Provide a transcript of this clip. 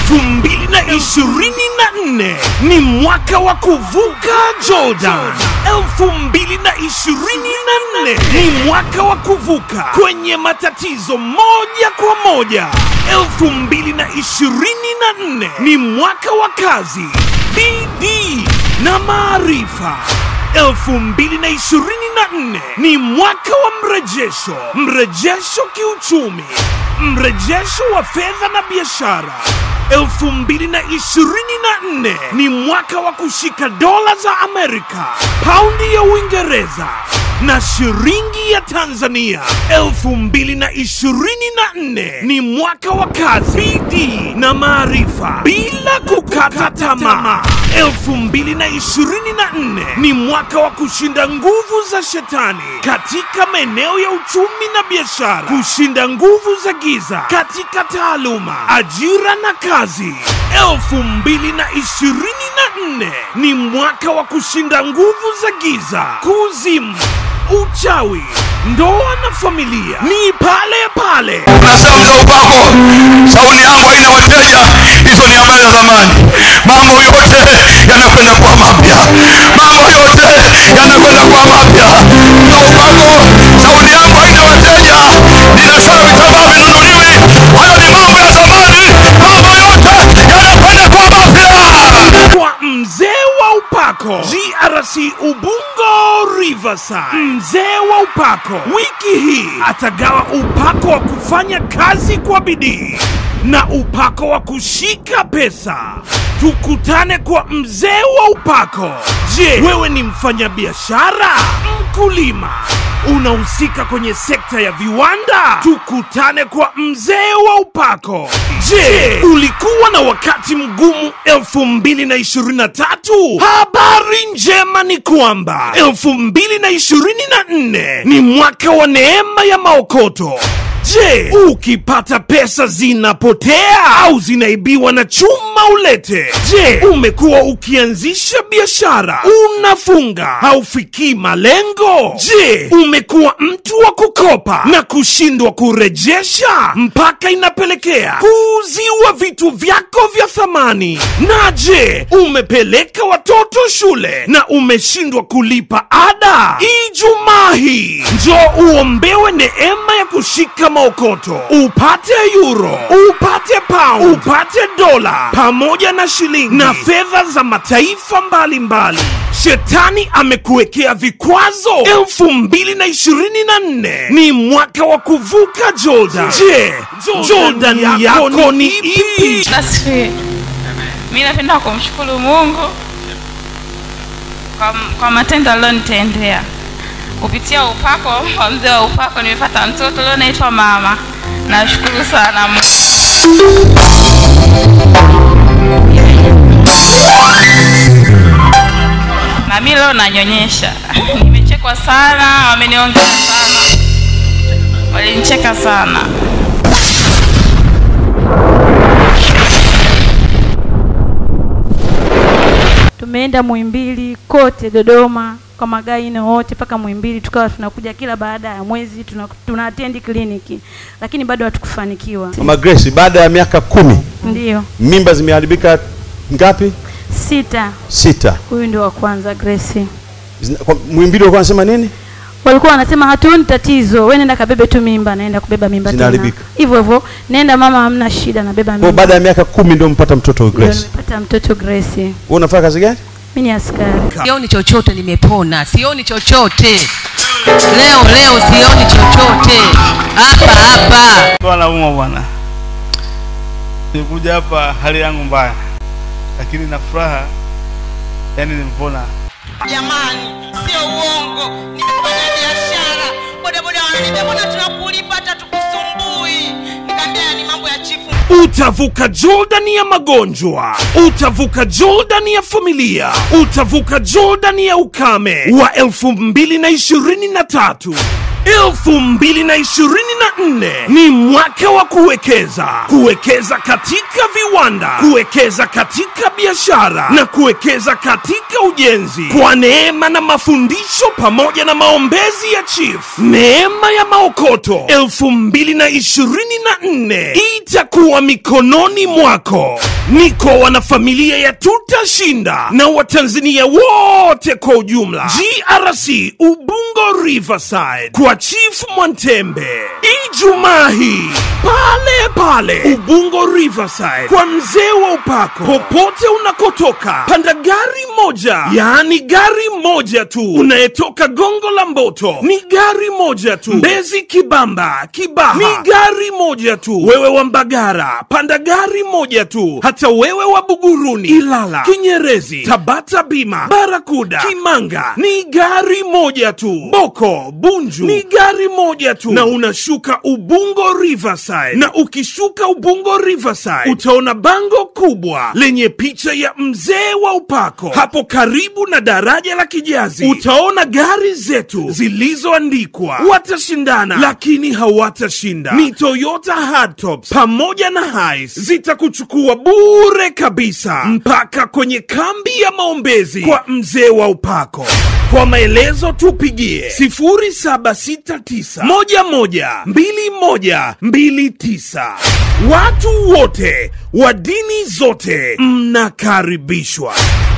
elfu mbili na ishirini na nne ni mwaka wa kuvuka Jordan. elfu mbili na ishirini na nne ni mwaka wa kuvuka kwenye matatizo moja kwa moja. elfu mbili na ishirini na nne ni mwaka wa kazi, bidii na maarifa. 2024 ni mwaka wa mrejesho, mrejesho kiuchumi, mrejesho wa fedha na biashara. 2024 ni mwaka wa kushika dola za Amerika, paundi ya Uingereza na shilingi ya Tanzania. 2024 ni mwaka wa kazi, bidii na maarifa bila kukata tamaa. 2024 ni mwaka wa kushinda nguvu za shetani katika maeneo ya uchumi na biashara, kushinda nguvu za giza katika taaluma, ajira na kazi. 2024 ni mwaka wa kushinda nguvu za giza, kuzimu, uchawi, ndoa na familia. Ni pale pale Unasema mzee upako, shauri yangu haina wateja. Hizo ni habari za zamani. Mambo yote yanakwenda kuwa mapya, mambo yote yanakwenda kuwa mapya. Mzee upako, shauri yangu haina wateja. Ninasema vitambaa vinunuliwi. Hayo ni mambo ya zamani. Mambo yote yanakwenda kuwa mapya. kwa mzee wa upako grc ubungo riverside mzee wa upako wiki hii atagawa upako wa kufanya kazi kwa bidii na upako wa kushika pesa tukutane kwa mzee wa upako je wewe ni mfanyabiashara mkulima unahusika kwenye sekta ya viwanda tukutane kwa mzee wa upako je ulikuwa na wakati mgumu 2023 habari njema ni kwamba 2024 ni mwaka wa neema ya maokoto Je, ukipata pesa zinapotea au zinaibiwa na chuma ulete? Je, umekuwa ukianzisha biashara unafunga haufikii malengo? Je, umekuwa mtu wa kukopa na kushindwa kurejesha mpaka inapelekea kuuziwa vitu vyako vya thamani? Na je, umepeleka watoto shule na umeshindwa kulipa ada? Ijumaa hii njoo uombewe neema ya kushika maokoto, upate euro, upate pound, upate dola pamoja na shilingi na fedha za mataifa mbalimbali. Shetani amekuwekea vikwazo. elfu mbili na ishirini na nne ni mwaka wa kuvuka Jordan. Je, Jordan yako ni ipi? Asifiwe. Mi napenda kumshukuru Mungu kwa, kwa matendo alionitendea kupitia upako wa mzee wa upako. Nimepata mtoto leo naitwa mama. Nashukuru sana Mungu. na mi leo nanyonyesha. Nimechekwa sana, wameniongea sana, walinicheka sana. tumeenda Muhimbili kote Dodoma kwa magaine wote mpaka Muhimbili, tukawa tunakuja kila baada ya mwezi tuna, tuna attend kliniki, lakini bado hatukufanikiwa. Mama Grace, baada ya miaka kumi Ndio mimba zimeharibika ngapi? sita, Sita. huyu ndio wa kwanza Grace. Zina- kwa- Muhimbili walikuwa wanasema nini? Walikuwa wanasema hatuoni tatizo, wewe nenda kabebe tu mimba, naenda kubeba mimba tena Zinaharibika. hivyo hivyo, nenda mama, hamna shida, nabeba Kwa mimba. baada ya miaka kumi ndio mpata mtoto huyu Ndio Grace. nimepata mtoto Grace. Wewe unafanya kazi gani? Mimi ni askari. sioni chochote nimepona sioni chochote leo leo sioni chochote hapa hapa Kwa naumwa bwana, nilikuja hapa hali yangu mbaya, lakini na furaha, yani nimepona. Jamani, sio uongo, nimefanya biashara. Bodaboda wananiambia mbona tunakulipa hata tukusumbui? Nikaambia ni mambo ya chifu. Utavuka Jordan ya magonjwa, utavuka Jordan ya familia, utavuka Jordan ya ukame wa 2023. 2024 ni mwaka wa kuwekeza, kuwekeza katika viwanda, kuwekeza katika biashara na kuwekeza katika ujenzi, kwa neema na mafundisho pamoja na maombezi ya chief. Neema ya maokoto 2024 itakuwa mikononi mwako. niko wanafamilia ya tutashinda na watanzania wote kwa ujumla grc ubungo riverside kwa chief mwantembe ijumaa hii pale pale ubungo riverside kwa mzee wa upako popote unakotoka panda gari moja yaani gari moja tu unayetoka gongo la mboto ni gari moja tu mbezi kibamba kibaha ni gari moja tu wewe wa mbagara panda gari moja tu hata wewe wa buguruni ilala kinyerezi tabata bima barakuda kimanga ni gari moja tu boko bunju ni gari moja tu na unashuka ubungo riverside na ukishuka ubungo riverside utaona bango kubwa lenye picha ya mzee wa upako hapo karibu na daraja la kijazi utaona gari zetu zilizoandikwa watashindana lakini hawatashinda ni toyota hardtops pamoja na hais zitakuchukua bure kabisa mpaka kwenye kambi ya maombezi kwa mzee wa upako kwa maelezo tupigie 0769112129 watu wote wa dini zote mnakaribishwa